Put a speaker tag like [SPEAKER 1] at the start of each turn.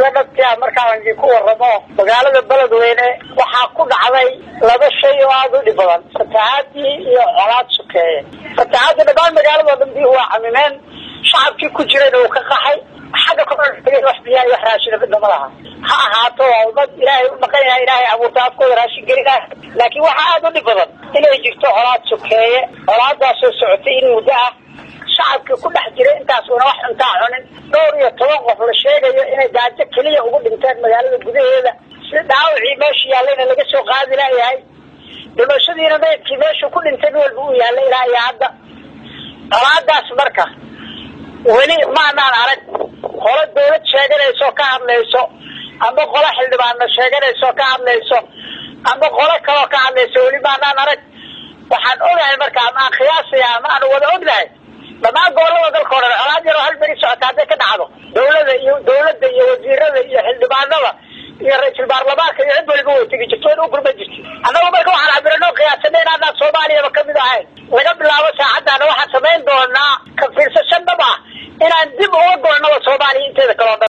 [SPEAKER 1] sida dhabtia markaan idinku waramo magaalada beledweyne waxaa ku dhacday laba shay oo aada u dhib badan fatahaadii iyo colaad sukeeye fatahaadii dhammaan magaalado dhan biyuhu waa camimeen shacabkii ku jirayna uu ka qaxay xagga kor wax biyaa iyo wax raashina midna ma laha ha ahaato waa ummad ilaahay u dhaqan yahay ilaahay abuurta afkooda raashin gelinah laakiin waxaa aada u dhib badan inay jirto colaad sukeeye colaadaasoo socotay in muddo ah shacabkii ku dhex jiray intaasuna wax cuntaa cunin dhowr iyo toban qof la sheegayo inay gaajo keliya ugu dhinteen magaalada gudaheeda si dhaawacii meesha yaallayna laga soo qaadi laayahay dhimashadiina meydkii meeshuu ku dhintay mid walba uu yaallay ilaa iyo hadda colaadaas marka weli maanaan arag qolo dawlad sheeganayso ka hadlayso ama qolo xildhibaanna sheeganayso ka hadlayso ama qolo kaloo ka hadlayso weli maanaan arag waxaan ogahay marka ama aan khiyaasaya ama aan wada ognahay dhammaan gobolada dalka o dhan colaad yaroo hal beri socota hadday ka dhacdo dawlada iyo dawladda iyo wasiirada iyo xildhibaanada iyo ra-iisul baarlamaanka iyo cid waliba way tegi jirto wayna u gurma jirti annagu marka waxaan cabirano qiyaasanay inaanaan soomaaliyaba kamid ahayn laga bilaabo saacaddaana waxaan samayn doonaa ka fiirsasho dhab ah inaan dib uga goolnaba soomaaliya inteeda kale o dhan